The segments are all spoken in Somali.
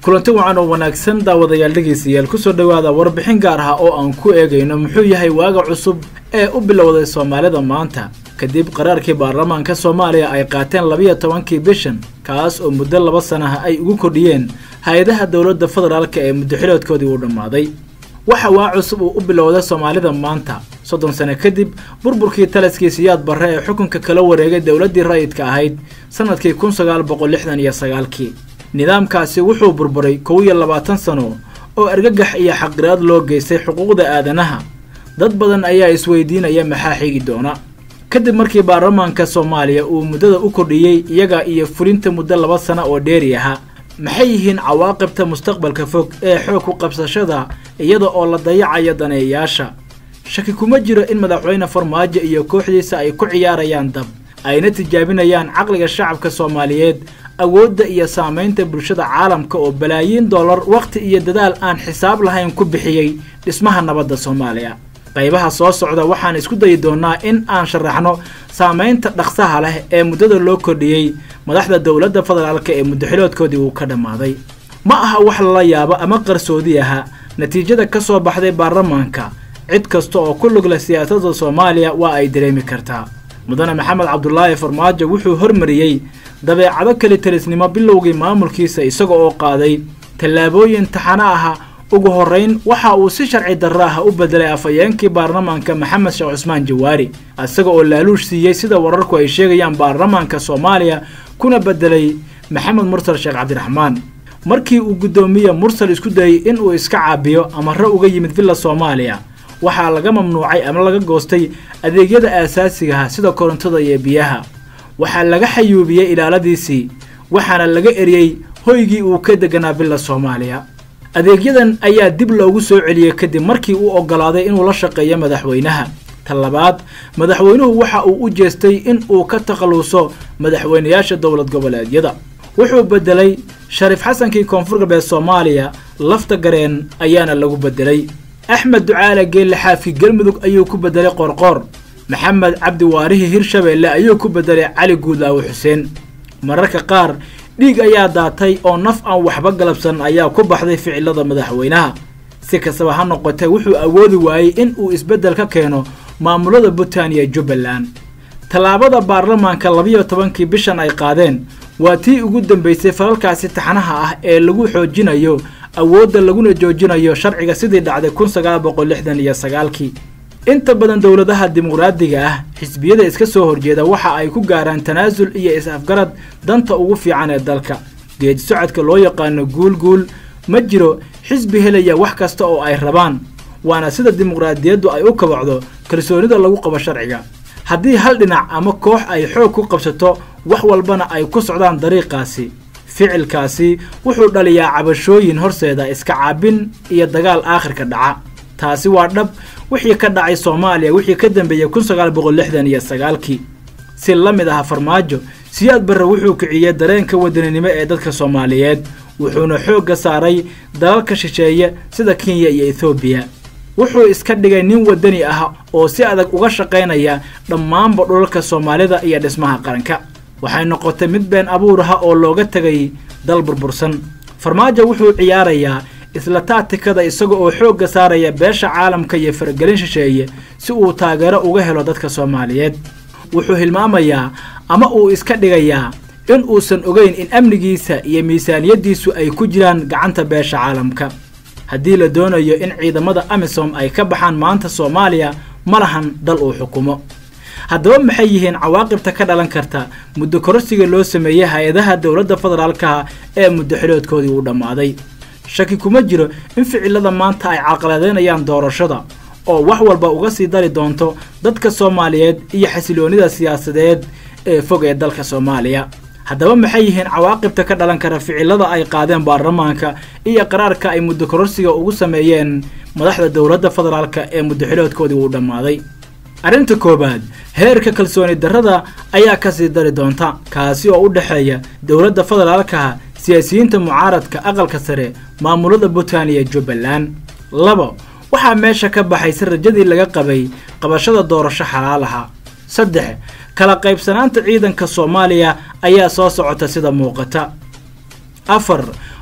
kulanti wacan oo wanaagsan daawadayaal dhegaystayaal kusoo dhowaada warbixin gaar ah oo aan ku eegayno muxuu yahay waaga cusub ee u bilowday soomaalida maanta kadib qaraarkii baarlamaanka soomaaliya ay qaateen labiyo tobankii bishan kaas oo muddo laba sanaha ay ugu kordhiyeen hay-adaha dowladda federaalka ee muddoxiloodkoodii uu dhammaaday waxa waa cusub uu u bilowday soomaalida maanta soddon sano kadib burburkii taliskii siyaad barre ee xukunka kala wareegay dowladdii rayidka ahayd sannadkii kun sagaal boqol lixdan iyo sagaalkii nidaamkaasi wuxuu burburay kow iyo labaatan sano oo argagax iyo xaqiraad loo geystay xuquuqda aadanaha dad badan ayaa isweydiinaya maxaa xigi doona kadib markii baarlamaanka soomaaliya uu muddada u kordhiyey iyaga iyo fulinta muddo laba sano oo dheeri ahaa maxay yihiin cawaaqibta mustaqbalka fog ee xoog ku qabsashada iyada oo la dayacayo daneeyayaasha shaki kuma jiro in madaxweyne farmaajo iyo kooxdiisa ay ku ciyaarayaan dab ayna tijaabinayaan caqliga shacabka soomaaliyeed awoodda iyo saamaynta bulshada caalamka oo balaayiin dollar wakhti iyo dadaal aan xisaab lahayn ku bixiyey dhismaha nabadda soomaaliya qaybaha soo socda waxaan isku dayi doonnaa in aan sharaxno saamaynta dhaqsaha leh ee muddada loo kordhiyey madaxda dowladda federaalka ee muddoxiloodkoodii uu ka dhammaaday ma aha wax lala yaabo ama qarsoodi aha natiijada ka soo baxday baarlamaanka cid kasta oo ku lug leh siyaasadda soomaaliya waa ay dareemi kartaa mudane maxamed cabdulaahi farmaajo wuxuu hormariyey dabeecado keli talisnimo bilowgii maamulkiisa isaga oo qaaday tallaabooyin taxano aha ugu horrayn waxa uu si sharci darro ah u bedelay afhayeenkii baarlamaanka maxamed sheekh cusmaan jawaari isaga oo laaluush siiyey sida wararku ay sheegayaan baarlamaanka soomaaliya kuna bedelay maxamed mursal sheekh cabdiraxmaan markii uu guddoomiye mursal isku dayey in uu iska caabiyo amarro uga yimid villa soomaaliya waxaa laga mamnuucay ama laga goostay adeegyada aasaasigaha sida korontada iyo biyaha waxaa laga xayuubiyey ilaaladiisii waxaana laga eriyey hoygii uu ka deganaa villa soomaaliya adeegyadan ayaa dib loogu soo celiyey kadib markii uu oggolaaday inuu la shaqeeyo madaxweynaha ta labaad madaxweynuhu waxa uu u jeestay in uu ka takhalluuso madaxweynayaasha dowlad goboleedyada wuxuu bedelay shariif xasankii koonfur galbeed soomaaliya lafta gareen ayaana lagu bedelay axmed ducaale geelle xaafki galmudug ayuu ku bedelay qoorqoor maxamed cabdi waarihi hirshabeelle ayuu ku bedelay cali guudlaawe xuseen mararka qaar dhiig ayaa daatay oo naf aan waxba galabsan ayaa ku baxday ficilada madaxweynaha si kastaba ha noqotee wuxuu awoodi waayey in uu isbeddel ka keeno maamulada puntland iyo jubbaland tallaabada baarlamaanka labiyo tobankii bishan ay qaadeen waa tii ugu dambaysay falalkaasi taxanaha ah ee lagu xoojinayo awoodda laguna joojinayo sharciga sidii dhacday kun sagaal boqol lixdan iyo sagaalkii inta badan dowladaha dimuqraadiga ah xisbiyada iska soo horjeeda waxa ay ku gaaraan tanaasul iyo is-afgarad danta ugu fiican ee dalka geedi socodka loo yaqaano guulguul ma jiro xisbi helaya wax kasta oo ay rabaan waana sida dimuqraadiyaddu ay u kabacdo kalsoonida lagu qabo sharciga haddii hal dhinac ama koox ay xoog ku qabsato wax walbana ay ku socdaan dariiqaasi ficilkaasi wuxuu dhaliyaa cabashooyin horseeda iska caabin iyo dagaal aakhirka dhaca taasi waa dhab wixii ka dhacay soomaaliya wixii ka dambeeyey kun sagaal boqol lixdan iyo sagaalkii si la mid ah farmaajo siyaad barre wuxuu kiciyey dareenka wadaninimo ee dadka soomaaliyeed wuxuuna xoogga saaray dalalka shisheeye sida kenya iyo ethoobiya wuxuu iska dhigay nin wadani ah oo si adag uga shaqaynaya dhammaanba dhulalka soomaalida iyo dhismaha qaranka waxay noqotay mid been abuur ah oo looga tegay dal burbursan farmaajo wuxuu ciyaarayaa isla taatikada isaga oo xoogga saaraya beesha caalamka iyo faragelin shisheeye si uu taageero uga helo dadka soomaaliyeed wuxuu hilmaamayaa ama uu iska dhigayaa in uusan ogeyn in amnigiisa iyo miisaaniyaddiisu ay ku jiraan gacanta beesha caalamka haddii la doonayo in ciidamada amisom ay ka baxaan maanta soomaaliya ma lahan dal uu xukumo haddaba maxay yihiin cawaaqibta ka dhalan karta muddo kororsiga loo sameeyey hay-adaha dowladda federaalkaha ee muddoxiloodkoodii uu dhammaaday shaki kuma jiro in ficilada maanta ay carqaladeynayaan doorashada oo wax walba uga sii dari doonto dadka soomaaliyeed iyo xasiloonida siyaasadeed ee fog ee dalka soomaaliya haddaba maxay yihiin cawaaqibta ka dhalan kara ficilada ay qaadeen baarlamaanka iyo qaraarka ay muddo kororsiga ugu sameeyeen madaxda dowladda federaalka ee muddoxiloodkoodii uu dhammaaday arrinta koowaad heerka kalsooni darrada ayaa kasii dari doonta kaasi oo u dhexeeya dowladda federaalkaha siyaasiyiinta mucaaradka aqalka sare maamulada puntland iyo jubbaland labo waxaa meesha ka baxaysa rajadii laga qabay qabashada doorasho xalaalaha saddex kala qaybsanaanta ciidanka soomaaliya ayaa soo socota sida muuqata afar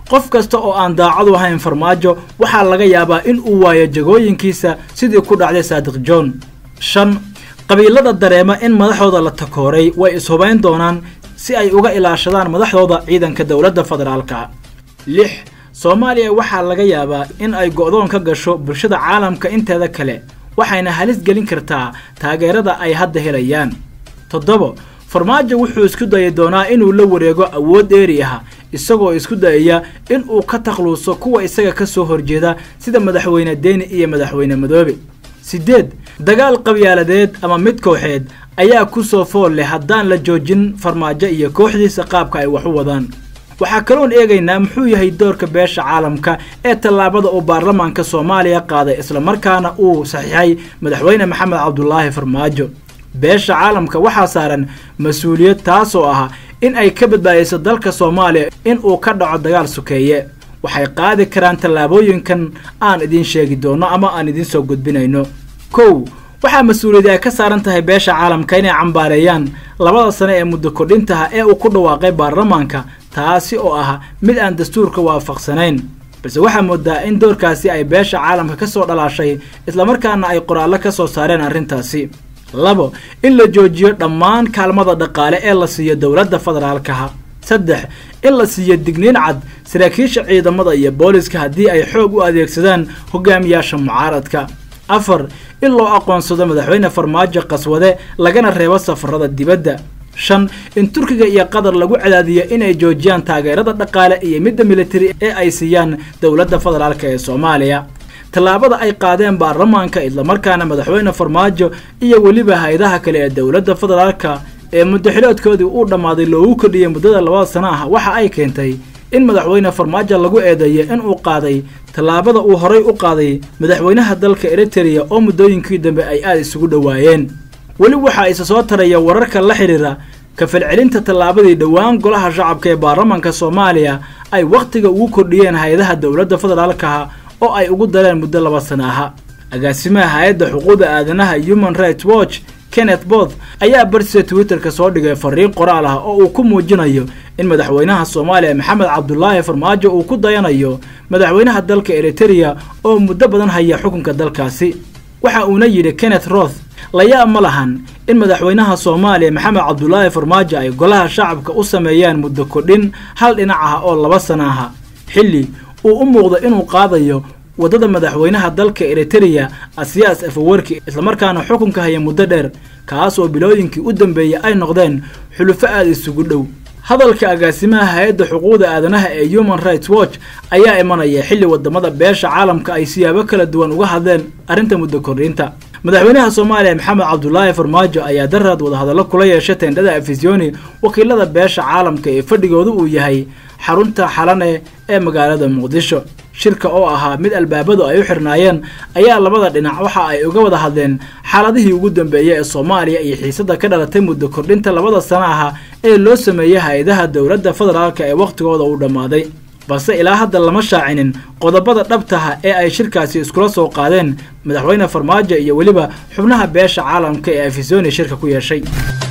qof kasta oo aan daacadu ahayn farmaajo waxaa laga yaabaa in uu waayo jagooyinkiisa sidii ku dhacday saadiq john shan qabiilada dareema in madaxdooda la takooray way ishubayn doonaan si ay uga ilaashadaan madaxdooda ciidanka dowladda federaalka lix soomaaliya waxaa laga yaabaa in ay go'doon ka gasho bulshada caalamka inteeda kale waxayna halis gelin kartaa taageerada ay hadda helayaan toddobo farmaajo wuxuu isku dayi doonaa inuu la wareego awood dheeri ah isagoo isku dayaya in uu ka takhluuso kuwa isaga ka soo horjeeda sida madaxweyne deeni iyo madaxweyne madoobe siddeed dagaal qabyaaladeed ama mid kooxeed ayaa ku soo fool leh haddaan la joojin farmaajo iyo kooxdiisa qaabka ay wax u wadaan waxaa kaloon eegaynaa muxuu yahay doorka beesha caalamka ee tallaabada uu baarlamaanka soomaaliya qaaday islamarkaana uu saxiixay madaxweyne maxamed cabdulaahi farmaajo beesha caalamka waxaa saaran mas-uuliyad taasoo ah in ay ka badbaadiso dalka soomaaliya in uu ka dhaco dagaal sukeeye waxay qaadi karaan tallaabooyinkan aan idiin sheegi doono ama aan idiin soo gudbinayno kow waxaa mas-uuliyad ay ka saaran tahay beesha caalamka inay cambaareeyaan labada sane ee muddo kordhintaha ee uu ku dhawaaqay baarlamaanka taasi oo ah mid aan dastuurka waafaqsanayn balse waxaa moodaa in doorkaasi ay beesha caalamka ka soo dhalaashay islamarkaana ay qoraallo ka soo saareen arrintaasi labo in la joojiyo dhammaan kaalmada dhaqaale ee la siiyo dowladda federaalkaha saddex in la siiyo digniin cad saraakiisha ciidamada iyo booliska haddii ay xoog u adeegsadaan hogaamiyaasha mucaaradka afar in loo aqoonsado madaxweyne farmaajo qaswade lagana reebo safarada dibadda shan in turkiga iyo qatar lagu cadaadiyo inay joojiyaan taageerada dhaqaale iyo midda militari ee ay siiyaan dowladda federaalk ee soomaaliya tallaabada ay qaadeen baarlamaanka islamarkaana madaxweyne farmaajo iyo weliba hay-adaha kale ee dowladda federaalka ee muddaxiloodkoodii uu dhammaaday loogu kordhiyey muddada labada sana ah waxa ay keentay in madaxweyne farmaajo lagu eedeeyo in uu qaaday tallaabada uu horay u qaaday madaxweynaha dalka eritereya oo muddooyinkii dambe ay aada isugu dhowaayeen weli waxaa isa soo taraya wararka la xidhiira kafalcelinta tallaabadii dhowaan golaha shacabka ee baarlamaanka soomaaliya ay wakhtiga ugu kordhiyeen hay-adaha dowladda federaalkaha oo ay ugu dareen muddo laba sana aha agaasimaha hay-adda xuquuqda aadanaha human rights watch kenneth both ayaa bartiisa twitterka soo dhigay fariin qoraal ah oo uu ku muujinayo in madaxweynaha soomaaliya maxamed cabdulaahi farmaajo uu ku dayanayo madaxweynaha dalka eritereya oo muddo badan haya xukunka dalkaasi waxa uuna yidhi kenneth roth layaab ma lahan in madaxweynaha soomaaliya maxamed cabdulaahi farmaajo ay golaha shacabka u sameeyaan muddo kordhin hal dhinac ah oo laba sana aha xilli uu u muuqdo inuu qaadayo waddada madaxweynaha dalka eritereya asiyaas afawarki islamarkaana xukunka haya muddo dheer kaas oo bilooyinkii u dambeeyey ay noqdeen xulufo aada isugu dhow hadalka agaasimaha hay-adda xuquuqda aadanaha ee human rights watch ayaa imanaya xilli wadamada beesha caalamka ay siyaabo kala duwan uga hadleen arrinta muddo kordhinta madaxweynaha soomaaliya maxamed cabdulaahi farmaajo ayaa daraad wadahadallo kula yeeshay teendhada afisyooni wakiilada beesha caalamka ee fadhigoodu uu yahay xarunta xalane ee magaalada muqdisho shirka oo ahaa mid albaabadu ay u xirnaayeen ayaa labada dhinac waxa ay uga wada hadleen xaaladihii ugu dambeeyey ee soomaaliya iyo xiisada ka dhalatay muddo kordhinta labada sana aha ee loo sameeyey hay-adaha dowladda federaalka ee wakhtigooda uu dhammaaday balse ilaa hadda lama shaacinin qodobada dhabtaha ee ay shirkaasi iskula soo qaadeen madaxweyne farmaajo iyo weliba xubnaha beesha caalamka ee afisoni shirka ku yeeshay